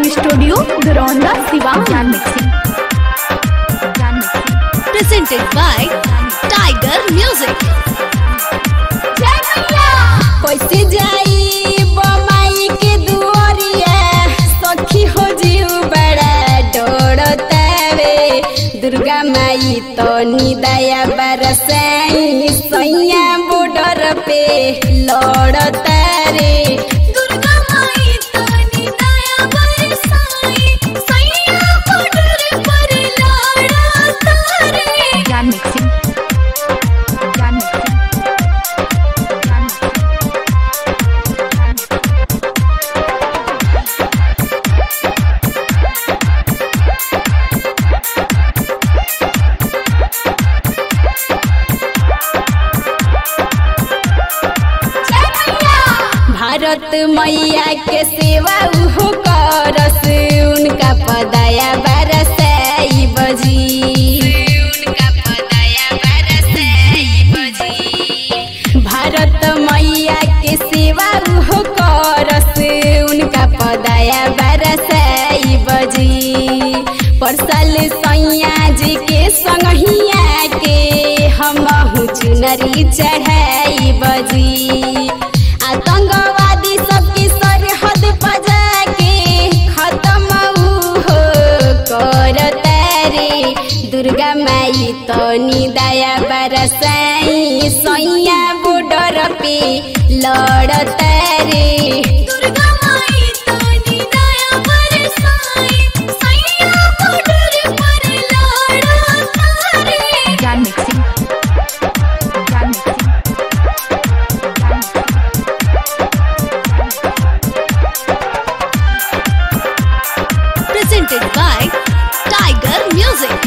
Studio गरौंदा Siwan Gyan mixing Gyan mixing presented by Tiger Music. कैसे जाई बमाई के दुआरिया सखी हो जीव बड़ा डोड़तावे दुर्गा माई तो निदया बरसाई सैया बॉर्डर पे लड़तारे दुर्गा माई तो निदया बरसाई सैया बॉर्डर पर लड़तारे ज्ञान mixing Gyan mixing Gyan mixing Bharat मैया के सेवा उहो करस उनका पदाया बरसाई बजी उनका पदाया बरसाई बजी भारत मैया के सेवा उहो करस उनका पदाया बरसाई बजी परसल सैया जी के संगहिया के हमहु चुनरी चढ़ाई बजी आतंकवादी सबकी सरहद बजा के खत्म ऊ हो करतारे दुर्गा माई तो निदया बरसाई सैया बॉर्डर पे लड़तारे दुर्गा माई तो निदया बरसाई सैया बॉर्डर पर लड़तारे ज्ञान mixing Gyan mixing Gyan mixing Presented by Tiger Music.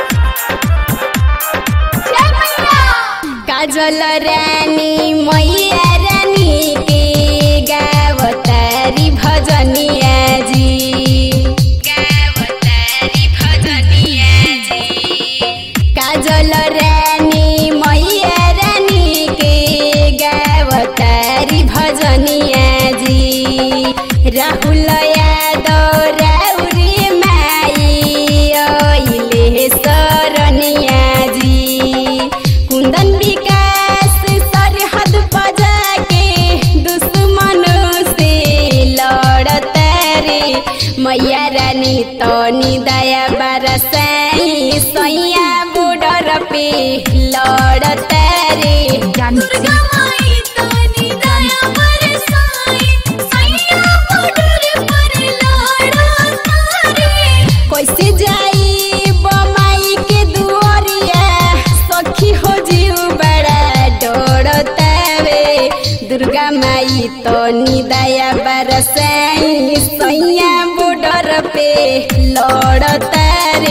Kajal Rani मैया रानी के गावतारी भजनिया जी गावतारी भजनिया जी काजल रानी मैया रानी के गावतारी भजनिया जी राहुल यादव राउरी माई अइले सरनिया जी कुंदन विकास सरहद बजा के दुश्मन से लड़ता रे मैया रानी तो निदया बरसाई सैया बॉर्डर पे लड़ता रे ज्ञान मिक्सिंग माई तो निदया बरसाई सैया बॉर्डर पर लड़ता रे कैसे जाई बमाई के दुआरिया सखी हो जीव बड़ा डोड़तावे दुर्गा माई तो निदया बरसाई सैया बॉर्डर पे लड़तारे